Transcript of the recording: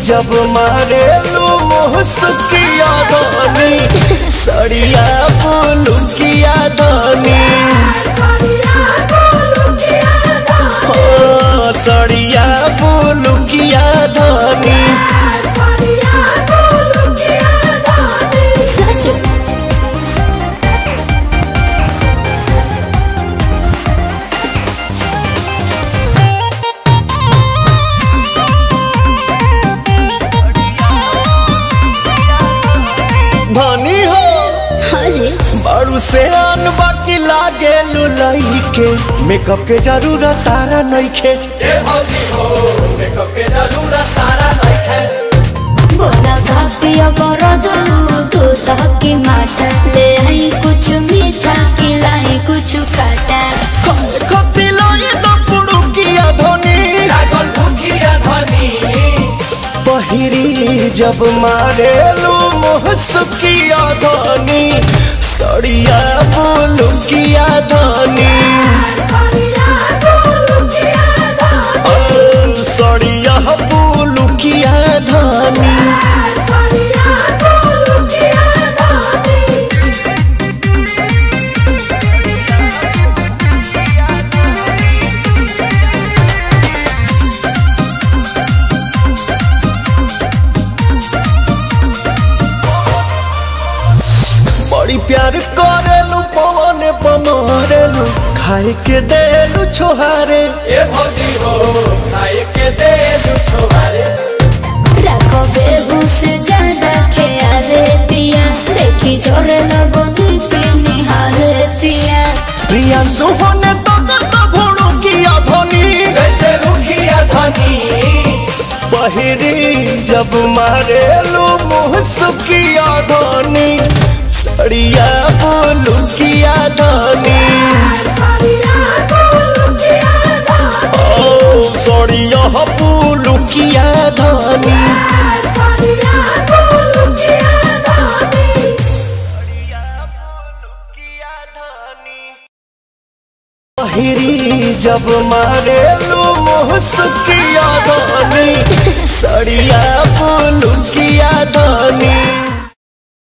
जब मारे लू मुहसुकिया धनी सड़िया बुलुकिया धनी हो सड़िया बुलुकिया धनी सच धनी हो हाँ जी बारू से आन बाकी लागे लुलाई के मेकअप के जरूरत तारा नइखे बोला भापिया बरो जाऊ तू तहकी माटा ले आई कुछ मीठा खिलाई कुछ काटा खती लागे तो पुड़ुकिया धनी पहिरी जब मारे लू मुहसुकिया धनी सड़िया बुलुकिया धनी ओ, सड़िया बुलुकिया धनी बड़ी प्यार करेलू पवन पमारेलू खाए के देलू छोहारे रखो बेबू से ज्यादा ख्याल पिया देखी जोरे लगो नीति निहाल पिया प्रियांशु होने तो तो भोड़ू किया धनी पहिरी जब मारेलू मुहसुकिया धनी सड़िया बोलू किया धनी ओ सड़िया बोलू किया धनी पहिरी जब मारेलू मुहसुकिया धनी सड़िया बोलू